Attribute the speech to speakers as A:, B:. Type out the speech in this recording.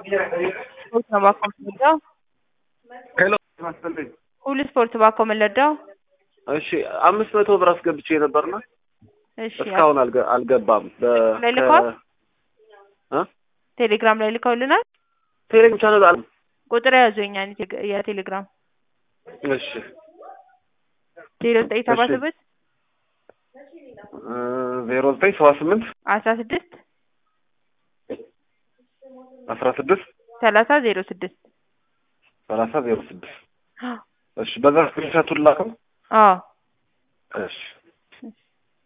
A: ስፖርት ነው ባኮ የምንወደው።
B: ሄሎ ማስፈልኝ
A: ሁሉ ስፖርት ባኮ የምንወደው።
B: እሺ አምስት መቶ ብር አስገብቼ ነበርና
A: እሺ
B: እስካሁን አልገ- አልገባም። በ-
A: ላይ ልከዋል?
B: እ?
A: ቴሌግራም ላይ ልከውልናል።
B: ቴሌግራም ቻናል አለ።
A: ቁጥር ያዙኛ የቴሌግራም
B: እሺ
A: ዜሮ ዘጠኝ ሰባ
B: እሺ።
A: ስምንት
B: እ ዜሮ ዘጠኝ ሰባ ስምንት
A: አስራ ስድስት
B: አስራ ስድስት
A: ሰላሳ ዜሮ ስድስት
B: ሰላሳ ዜሮ ስድስት እሺ በዛ ስክሪንሻቱን ላከው።
A: አዎ
B: እሺ